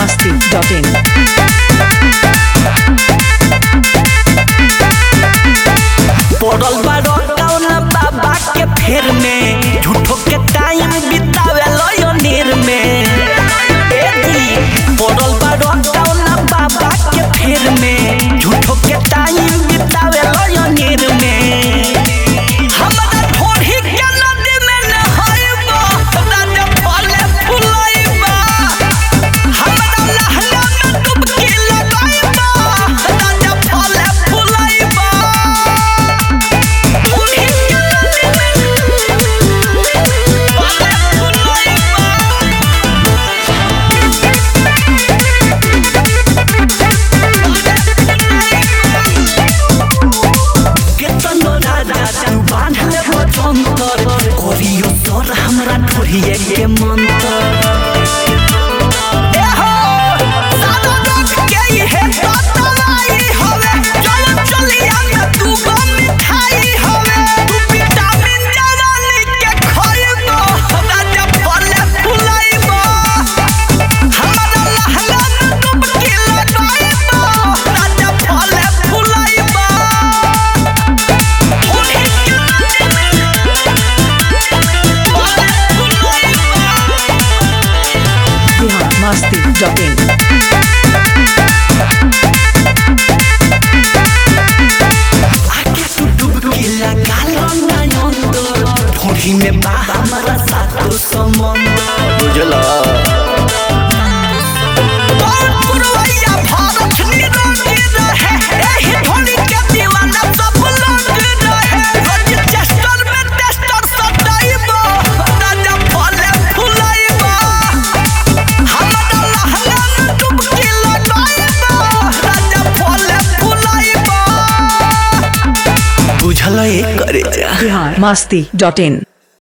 biharmasti.in पड़ल बा कौन बाबा के फेर में झूठो के टाइम बितावे लो नीर में ए दी पड़ल बा कौन बाबा के फेर में झूठो के टाइम बितावे लो नीर में हमरा थोड़ी के नदी में नहाइबा राजा फले फुलाइबा हमरा लहंगा में डुबकी लगाइबा राजा फले फुलाइबा हमरा ठोरिए के मंत्र एहो सादा रख के इहे ततलाई हवे चल चलिया में तू गो मिठाई हवे तू विटामिन जवानी के खइबो राजा फले फुलाइबो हमरा लहंगा में डुबकी लगाइबो राजा फले फुलाइबो ओहे के biharmasti.in आके तू डुबकी लगा लो ना अंदर ठोड़ी में बा हमारा सातो समंदर बुझला पुरवैया भारत निरोगी रहे एही ठोड़ी के दीवाना सब लोग रहे रोज चेस्टर में टेस्टर सटाइबो राजा फले फुलाइबो हमरा लहंगा में डुबकी लगाइबो राजा फले फुलाइबो बुझल करे जा biharmasti.in